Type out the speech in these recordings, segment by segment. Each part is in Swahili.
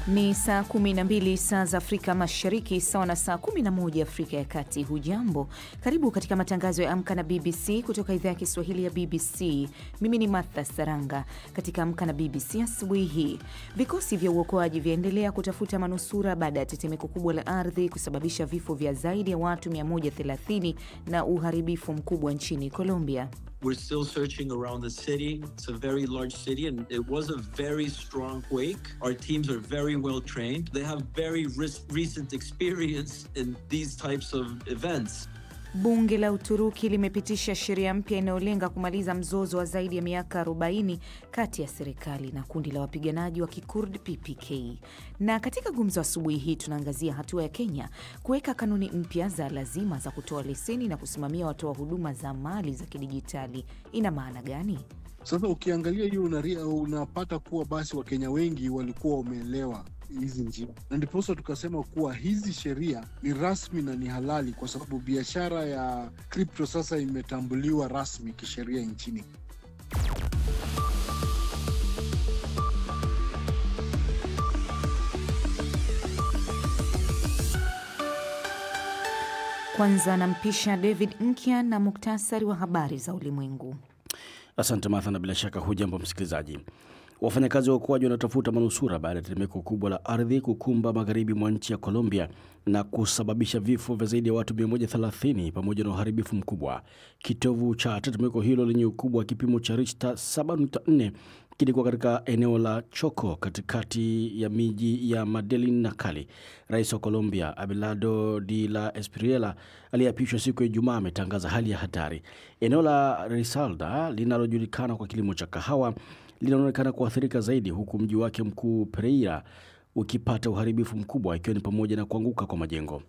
Ni saa 12 saa za Afrika Mashariki, sawa na saa 11 Afrika ya Kati. Hujambo, karibu katika matangazo ya Amka na BBC kutoka idhaa ya Kiswahili ya BBC. Mimi ni Martha Saranga. Katika Amka na BBC asubuhi hii, vikosi vya uokoaji vyaendelea kutafuta manusura baada ya tetemeko kubwa la ardhi kusababisha vifo vya zaidi ya watu 130 na uharibifu mkubwa nchini Colombia. We're still searching around the city. It's a very large city and it was a very strong quake. Our teams are very well trained. They have very recent experience in these types of events. Bunge la Uturuki limepitisha sheria mpya inayolenga kumaliza mzozo wa zaidi ya miaka 40 kati ya serikali na kundi la wapiganaji wa Kikurd PPK. Na katika gumzo asubuhi hii tunaangazia hatua ya Kenya kuweka kanuni mpya za lazima za kutoa leseni na kusimamia watoa huduma za mali za kidijitali. Ina maana gani? Sasa ukiangalia hiyo unapata kuwa basi Wakenya wengi walikuwa wameelewa hizi njia, na ndiposa tukasema kuwa hizi sheria ni rasmi na ni halali, kwa sababu biashara ya kripto sasa imetambuliwa rasmi kisheria nchini. Kwanza nampisha David Nkya na muktasari wa habari za ulimwengu. Asante Martha, na bila shaka hujambo msikilizaji. Wafanyakazi wa uokoaji wanatafuta manusura baada ya tetemeko kubwa la ardhi kukumba magharibi mwa nchi ya Colombia na kusababisha vifo vya zaidi ya watu 130 pamoja na uharibifu mkubwa. Kitovu cha tetemeko hilo lenye ukubwa wa kipimo cha Richter 7.4 kilikuwa katika eneo la Choco katikati ya miji ya Medellin na Cali. Rais wa Colombia Abelardo de la Espriella aliyeapishwa siku ya Ijumaa ametangaza hali ya hatari. Eneo la Risaralda linalojulikana kwa kilimo cha kahawa linaonekana kuathirika zaidi, huku mji wake mkuu Pereira ukipata uharibifu mkubwa, ikiwa ni pamoja na kuanguka kwa majengo.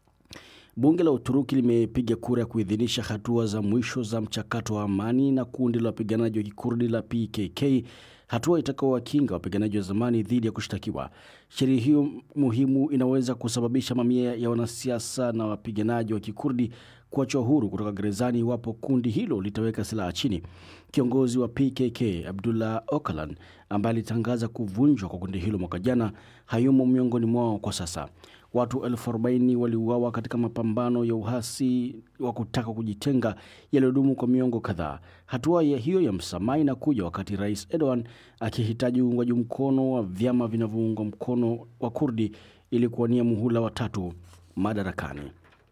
Bunge la Uturuki limepiga kura ya kuidhinisha hatua za mwisho za mchakato wa amani na kundi la wapiganaji wa kikurdi la PKK, hatua itakaowakinga wapiganaji wa zamani dhidi ya kushtakiwa. Sheria hiyo muhimu inaweza kusababisha mamia ya wanasiasa na wapiganaji wa kikurdi kuachwa huru kutoka gerezani iwapo kundi hilo litaweka silaha chini. Kiongozi wa PKK Abdullah Öcalan ambaye alitangaza kuvunjwa kwa kundi hilo mwaka jana hayumo miongoni mwao kwa sasa. Watu elfu arobaini waliuawa katika mapambano ya uhasi wa kutaka kujitenga yaliyodumu kwa miongo kadhaa. Hatua ya hiyo ya msamaha inakuja wakati Rais Erdogan akihitaji uungwaji mkono wa vyama vinavyoungwa mkono wa Kurdi ili kuwania muhula wa tatu madarakani.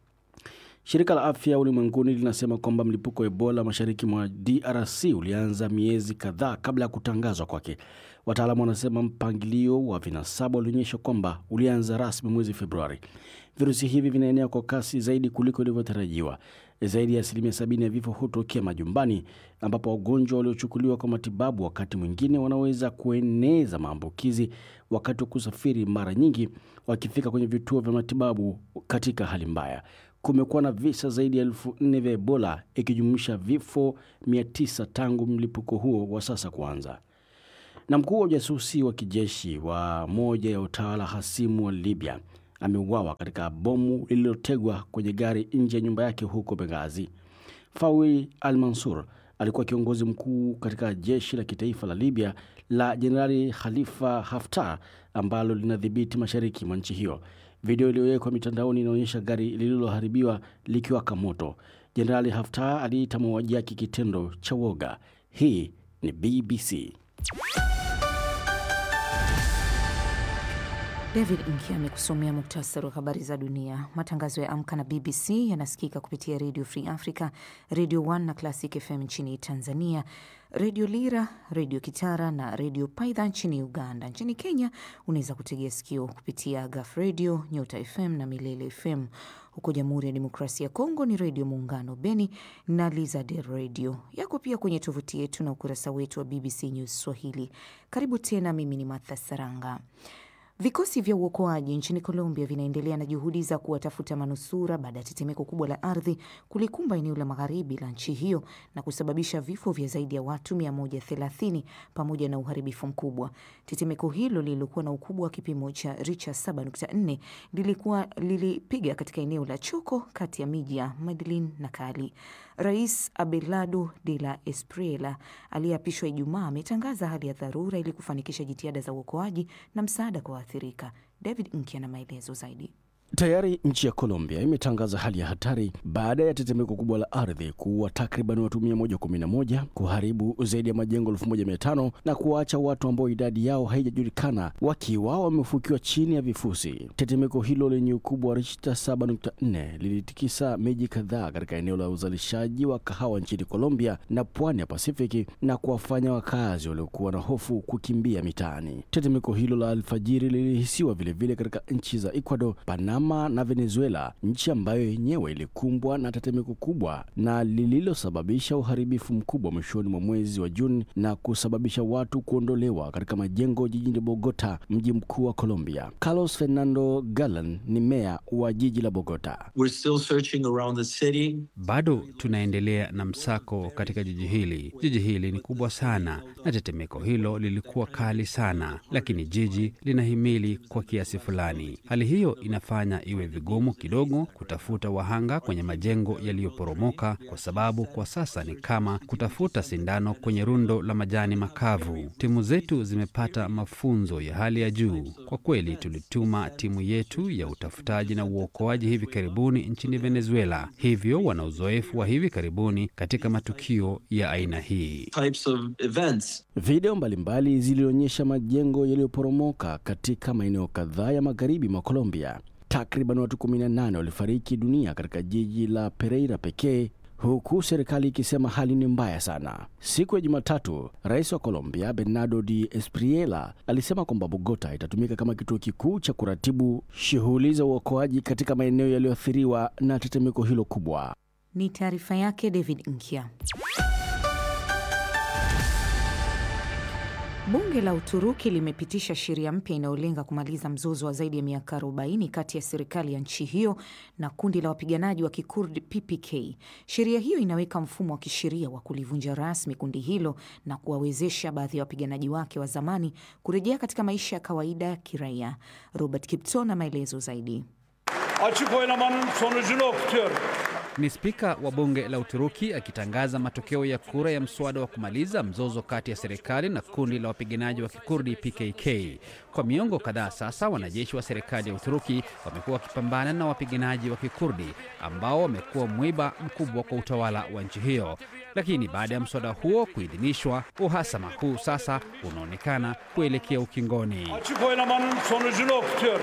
Shirika la Afya Ulimwenguni linasema kwamba mlipuko wa Ebola mashariki mwa DRC ulianza miezi kadhaa kabla ya kutangazwa kwake. Wataalamu wanasema mpangilio wa vinasaba ulionyesha kwamba ulianza rasmi mwezi Februari. Virusi hivi vinaenea kwa kasi zaidi kuliko ilivyotarajiwa. Zaidi ya asilimia sabini ya vifo hutokea majumbani, ambapo wagonjwa waliochukuliwa kwa matibabu wakati mwingine wanaweza kueneza maambukizi wakati wa kusafiri, mara nyingi wakifika kwenye vituo vya matibabu katika hali mbaya. Kumekuwa na visa zaidi ya elfu nne vya Ebola ikijumuisha vifo 900 tangu mlipuko huo wa sasa kuanza. Na mkuu wa ujasusi wa kijeshi wa moja ya utawala hasimu wa Libya ameuawa katika bomu lililotegwa kwenye gari nje ya nyumba yake huko Benghazi. Fawi Al Mansur alikuwa kiongozi mkuu katika jeshi la kitaifa la Libya la Jenerali Khalifa Haftar ambalo linadhibiti mashariki mwa nchi hiyo. Video iliyowekwa mitandaoni inaonyesha gari lililoharibiwa likiwaka moto. Jenerali Haftar aliita mauaji yake kitendo cha woga. Hii ni BBC. David Nki amekusomea muktasari wa habari za dunia. Matangazo ya Amka na BBC yanasikika kupitia Radio Free Africa, Radio 1 na Classic FM nchini Tanzania, Redio Lira, Redio Kitara na Redio Paidha nchini Uganda. Nchini Kenya unaweza kutegea sikio kupitia Gaf Radio, Nyota FM na Milele FM. Huko Jamhuri ya Demokrasia ya Kongo ni Redio Muungano Beni na Lizard Radio. Yako pia kwenye tovuti yetu na ukurasa wetu wa BBC News Swahili. Karibu tena, mimi ni Martha Saranga. Vikosi vya uokoaji nchini Colombia vinaendelea na juhudi za kuwatafuta manusura baada ya tetemeko kubwa la ardhi kulikumba eneo la magharibi la nchi hiyo na kusababisha vifo vya zaidi ya watu 130 pamoja na uharibifu mkubwa. Tetemeko hilo lililokuwa na ukubwa wa kipimo cha Richter 7.4 lilikuwa lilipiga katika eneo la Choco kati ya miji ya Medellin na Cali. Rais Abelardo de la Espriella aliyeapishwa Ijumaa ametangaza hali ya dharura ili kufanikisha jitihada za uokoaji na msaada kwa walioathirika. David Nki ana maelezo zaidi. Tayari nchi ya Colombia imetangaza hali ya hatari baada ya tetemeko kubwa la ardhi kuua takriban watu 111, kuharibu zaidi ya majengo 1500 na kuwaacha watu ambao idadi yao haijajulikana wakiwa wamefukiwa chini ya vifusi. Tetemeko hilo lenye ukubwa wa Richter 7.4 lilitikisa miji kadhaa katika eneo la uzalishaji wa kahawa nchini Colombia na pwani ya Pasifiki na kuwafanya wakazi waliokuwa na hofu kukimbia mitaani. Tetemeko hilo la alfajiri lilihisiwa vilevile katika nchi za Ecuador, Panama na Venezuela, nchi ambayo yenyewe ilikumbwa na tetemeko kubwa na lililosababisha uharibifu mkubwa mwishoni mwa mwezi wa Juni na kusababisha watu kuondolewa katika majengo jijini Bogota, mji mkuu wa Colombia. Carlos Fernando Gallan ni meya wa jiji la Bogota. We're still searching around the city. Bado tunaendelea na msako katika jiji hili. Jiji hili ni kubwa sana na tetemeko hilo lilikuwa kali sana, lakini jiji linahimili kwa kiasi fulani. Hali hiyo inafanya iwe vigumu kidogo kutafuta wahanga kwenye majengo yaliyoporomoka, kwa sababu kwa sasa ni kama kutafuta sindano kwenye rundo la majani makavu. Timu zetu zimepata mafunzo ya hali ya juu. Kwa kweli, tulituma timu yetu ya utafutaji na uokoaji hivi karibuni nchini Venezuela, hivyo wana uzoefu wa hivi karibuni katika matukio ya aina hii. Types of events. Video mbalimbali zilionyesha majengo yaliyoporomoka katika maeneo kadhaa ya magharibi mwa Colombia. Takriban watu 18 walifariki dunia katika jiji la Pereira pekee huku serikali ikisema hali ni mbaya sana. Siku ya Jumatatu, rais wa Colombia Bernardo de Espriella alisema kwamba Bogota itatumika kama kituo kikuu cha kuratibu shughuli za uokoaji katika maeneo yaliyoathiriwa na tetemeko hilo kubwa. Ni taarifa yake David Nkia. Bunge la Uturuki limepitisha sheria mpya inayolenga kumaliza mzozo wa zaidi ya miaka 40 kati ya serikali ya nchi hiyo na kundi la wapiganaji wa Kikurdi PPK. Sheria hiyo inaweka mfumo wa kisheria wa kulivunja rasmi kundi hilo na kuwawezesha baadhi ya wapiganaji wake wa zamani kurejea katika maisha ya kawaida ya kiraia. Robert Kipto na maelezo zaidi. Açık oylamanın sonucunu okutuyorum. Ni spika wa bunge la Uturuki akitangaza matokeo ya kura ya mswada wa kumaliza mzozo kati ya serikali na kundi la wapiganaji wa Kikurdi PKK. Kwa miongo kadhaa sasa, wanajeshi wa serikali ya Uturuki wamekuwa wakipambana na wapiganaji wa Kikurdi ambao wamekuwa mwiba mkubwa kwa utawala wa nchi hiyo. Lakini baada ya mswada huo kuidhinishwa, uhasama huu sasa unaonekana kuelekea ukingoni. Açık oylamanın sonucunu okutuyorum.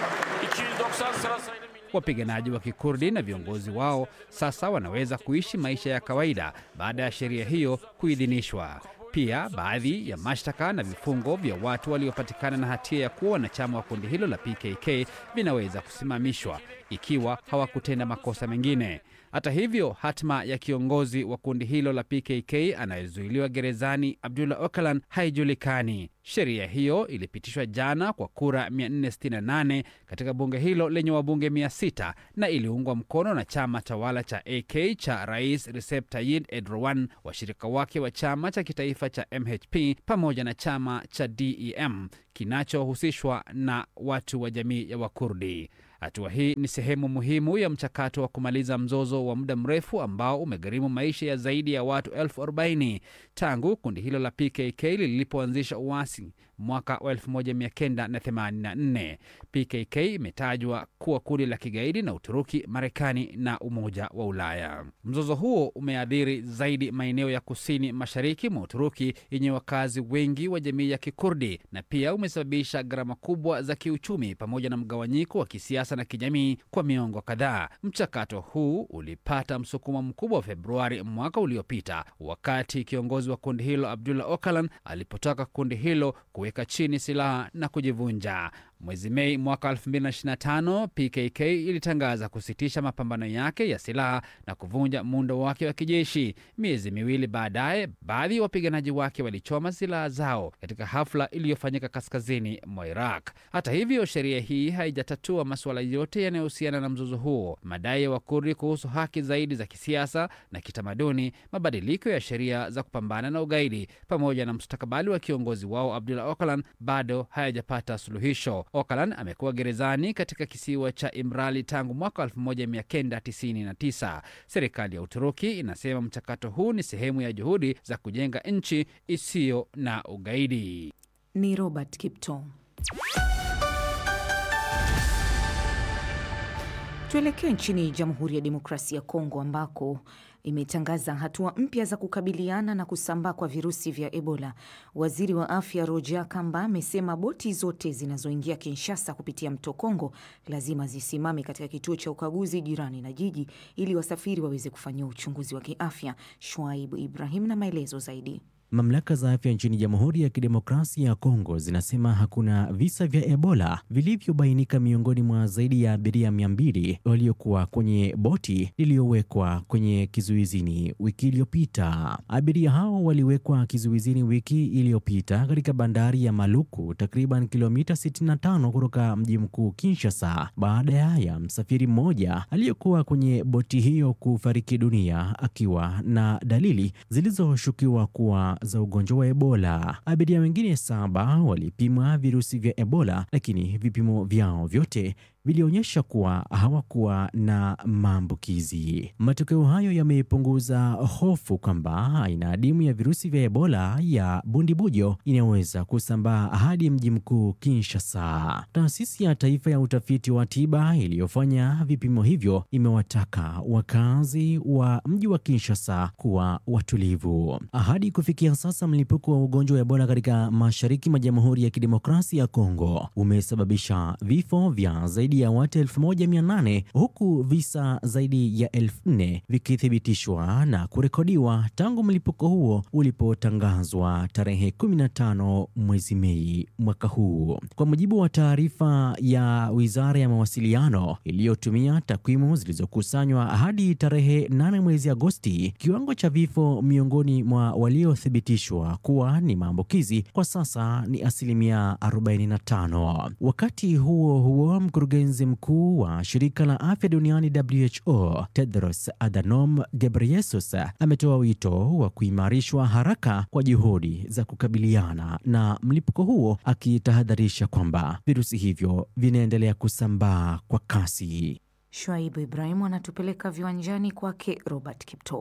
Wapiganaji wa Kikurdi na viongozi wao sasa wanaweza kuishi maisha ya kawaida baada ya sheria hiyo kuidhinishwa. Pia baadhi ya mashtaka na vifungo vya watu waliopatikana na hatia ya kuwa wanachama wa kundi hilo la PKK vinaweza kusimamishwa ikiwa hawakutenda makosa mengine. Hata hivyo, hatma ya kiongozi wa kundi hilo la PKK anayezuiliwa gerezani Abdullah Öcalan haijulikani. Sheria hiyo ilipitishwa jana kwa kura 468 katika bunge hilo lenye wabunge 600 na iliungwa mkono na chama tawala cha AK cha Rais Recep Tayyip Erdogan, washirika wake wa chama cha kitaifa cha MHP pamoja na chama cha DEM kinachohusishwa na watu wa jamii ya Wakurdi. Hatua hii ni sehemu muhimu ya mchakato wa kumaliza mzozo wa muda mrefu ambao umegharimu maisha ya zaidi ya watu elfu arobaini tangu kundi hilo la PKK lilipoanzisha uasi mwaka wa 1984. PKK imetajwa kuwa kundi la kigaidi na Uturuki, Marekani na Umoja wa Ulaya. Mzozo huo umeathiri zaidi maeneo ya kusini mashariki mwa Uturuki yenye wakazi wengi wa jamii ya Kikurdi na pia umesababisha gharama kubwa za kiuchumi pamoja na mgawanyiko wa kisiasa na kijamii kwa miongo kadhaa. Mchakato huu ulipata msukumo mkubwa wa Februari mwaka uliopita wakati kiongozi wa kundi hilo Abdullah Öcalan alipotaka kundi hilo kuweka chini silaha na kujivunja. Mwezi Mei mwaka 2025 PKK ilitangaza kusitisha mapambano yake ya silaha na kuvunja muundo wake wa kijeshi. Miezi miwili baadaye, baadhi ya wapiganaji wake walichoma silaha zao katika hafla iliyofanyika kaskazini mwa Iraq. Hata hivyo, sheria hii haijatatua masuala yote yanayohusiana na mzozo huo. Madai ya Wakurdi kuhusu haki zaidi za kisiasa na kitamaduni, mabadiliko ya sheria za kupambana na ugaidi, pamoja na mustakabali wa kiongozi wao Abdullah Öcalan bado hayajapata suluhisho. Öcalan amekuwa gerezani katika kisiwa cha Imrali tangu mwaka 1999. Serikali ya Uturuki inasema mchakato huu ni sehemu ya juhudi za kujenga nchi isiyo na ugaidi. Ni Robert Kipto. Tuelekee nchini Jamhuri ya Demokrasia ya Kongo ambako imetangaza hatua mpya za kukabiliana na kusambaa kwa virusi vya Ebola. Waziri wa afya Roger Kamba amesema boti zote zinazoingia Kinshasa kupitia mto Kongo lazima zisimame katika kituo cha ukaguzi jirani na jiji ili wasafiri waweze kufanyiwa uchunguzi wa kiafya. Shwaibu Ibrahim na maelezo zaidi. Mamlaka za afya nchini Jamhuri ya Kidemokrasia ya Kongo zinasema hakuna visa vya Ebola vilivyobainika miongoni mwa zaidi ya abiria mia mbili waliokuwa kwenye boti lililowekwa kwenye kizuizini wiki iliyopita. Abiria hao waliwekwa kizuizini wiki iliyopita katika bandari ya Maluku, takriban kilomita 65 kutoka mji mkuu Kinshasa, baada ya msafiri mmoja aliyekuwa kwenye boti hiyo kufariki dunia akiwa na dalili zilizoshukiwa kuwa za ugonjwa wa Ebola. Abiria wengine saba walipimwa virusi vya Ebola, lakini vipimo vyao vyote vilionyesha kuwa hawakuwa na maambukizi. Matokeo hayo yamepunguza hofu kwamba aina adimu ya virusi vya Ebola ya bundibujo inaweza kusambaa hadi mji mkuu Kinshasa. Taasisi ya Taifa ya Utafiti wa Tiba iliyofanya vipimo hivyo imewataka wakazi wa mji wa Kinshasa kuwa watulivu. Hadi kufikia sasa, mlipuko wa ugonjwa wa Ebola katika mashariki mwa Jamhuri ya Kidemokrasia ya Kongo umesababisha vifo vya zaidi ya watu 1800 huku visa zaidi ya 4000 vikithibitishwa na kurekodiwa tangu mlipuko huo ulipotangazwa tarehe 15 mwezi Mei mwaka huu. Kwa mujibu wa taarifa ya Wizara ya Mawasiliano iliyotumia takwimu zilizokusanywa hadi tarehe 8 mwezi Agosti, kiwango cha vifo miongoni mwa waliothibitishwa kuwa ni maambukizi kwa sasa ni asilimia 45. Wakati huo huo, mkurugenzi mkuu wa shirika la afya duniani WHO Tedros Adhanom Ghebreyesus ametoa wito wa kuimarishwa haraka kwa juhudi za kukabiliana na mlipuko huo, akitahadharisha kwamba virusi hivyo vinaendelea kusambaa kwa kasi. Shwaibu Ibrahimu anatupeleka viwanjani kwake Robert Kipto.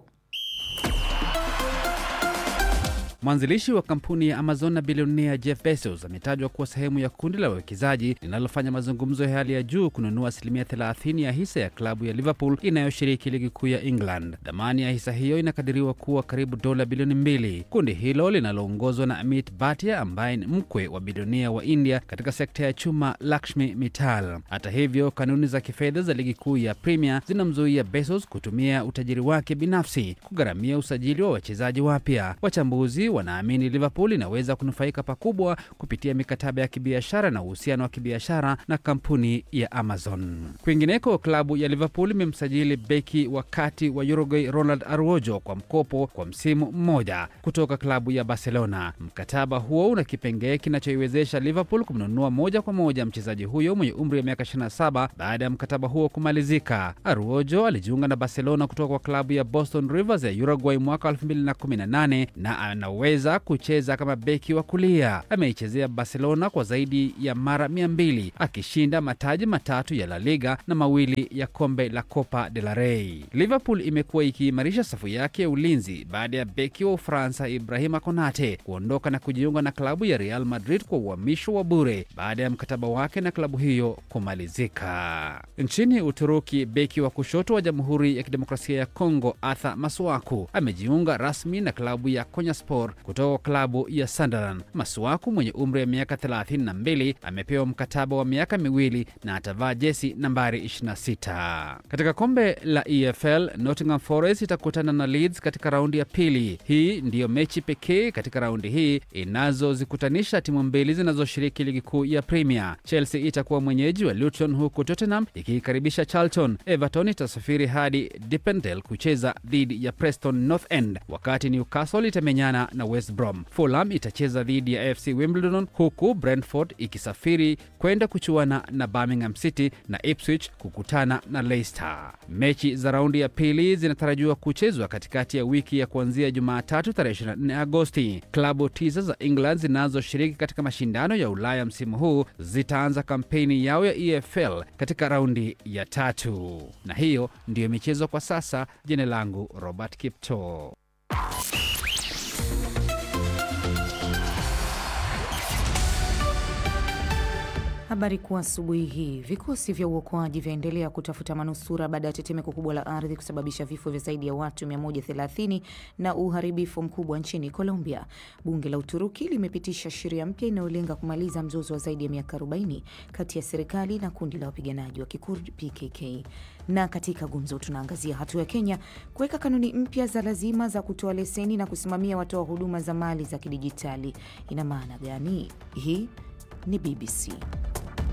Mwanzilishi wa kampuni ya Amazon na bilionea Jeff Bezos ametajwa kuwa sehemu ya kundi la wawekezaji linalofanya mazungumzo ya hali ya juu kununua asilimia 30 ya hisa ya klabu ya Liverpool inayoshiriki ligi kuu ya England. Dhamani ya hisa hiyo inakadiriwa kuwa karibu dola bilioni mbili. Kundi hilo linaloongozwa na Amit Bhatia ambaye ni mkwe wa bilionea wa India katika sekta ya chuma Lakshmi Mittal. Hata hivyo, kanuni za kifedha za ligi kuu ya Premier zinamzuia Bezos kutumia utajiri wake binafsi kugharamia usajili wa wachezaji wapya. Wachambuzi wanaamini Liverpool inaweza kunufaika pakubwa kupitia mikataba ya kibiashara na uhusiano wa kibiashara na kampuni ya Amazon. Kwingineko, klabu ya Liverpool imemsajili beki wa kati wa Uruguay Ronald Araujo kwa mkopo kwa msimu mmoja kutoka klabu ya Barcelona. Mkataba huo una kipengee kinachoiwezesha Liverpool kumnunua moja kwa moja mchezaji huyo mwenye umri wa miaka 27 baada ya mkataba huo kumalizika. Araujo alijiunga na Barcelona kutoka kwa klabu ya Boston Rivers ya Uruguay mwaka 2018 na anaweza kucheza kama beki wa kulia. Ameichezea Barcelona kwa zaidi ya mara mia mbili akishinda mataji matatu ya La Liga na mawili ya kombe la Copa del Rey. Liverpool imekuwa ikiimarisha safu yake ya ulinzi baada ya beki wa Ufaransa Ibrahima Konate kuondoka na kujiunga na klabu ya Real Madrid kwa uhamisho wa bure baada ya mkataba wake na klabu hiyo kumalizika. Nchini Uturuki, beki wa kushoto wa Jamhuri ya Kidemokrasia ya Kongo Arthur Masuaku amejiunga rasmi na klabu ya Konyaspor kutoka klabu ya Sunderland. Masuaku mwenye umri wa miaka 32 amepewa mkataba wa miaka miwili na atavaa jesi nambari 26. Katika kombe la EFL, Nottingham Forest itakutana na Leeds katika raundi ya pili. Hii ndiyo mechi pekee katika raundi hii inazozikutanisha timu mbili zinazoshiriki ligi kuu ya Premier. Chelsea itakuwa mwenyeji wa Luton huku Tottenham ikiikaribisha Charlton. Everton itasafiri hadi Deependale kucheza dhidi ya Preston North End, wakati Newcastle itamenyana na West Brom. Fulham itacheza dhidi ya AFC Wimbledon, huku Brentford ikisafiri kwenda kuchuana na Birmingham City na Ipswich kukutana na Leicester. Mechi za raundi ya pili zinatarajiwa kuchezwa katikati ya wiki ya kuanzia Jumatatu tarehe 24 Agosti. Klabu tisa za England zinazoshiriki katika mashindano ya Ulaya msimu huu zitaanza kampeni yao ya EFL katika raundi ya tatu, na hiyo ndiyo michezo kwa sasa. Jina langu Robert Kipto. Habari kuu asubuhi hii, vikosi vya uokoaji vyaendelea kutafuta manusura baada ya tetemeko kubwa la ardhi kusababisha vifo vya zaidi ya watu 130 na uharibifu mkubwa nchini Colombia. Bunge la Uturuki limepitisha sheria mpya inayolenga kumaliza mzozo wa zaidi ya miaka 40 kati ya serikali na kundi la wapiganaji wa Kikurdi PKK. Na katika gumzo tunaangazia hatua ya Kenya kuweka kanuni mpya za lazima za kutoa leseni na kusimamia watoa huduma za mali za kidijitali. Ina maana gani? Hii ni BBC.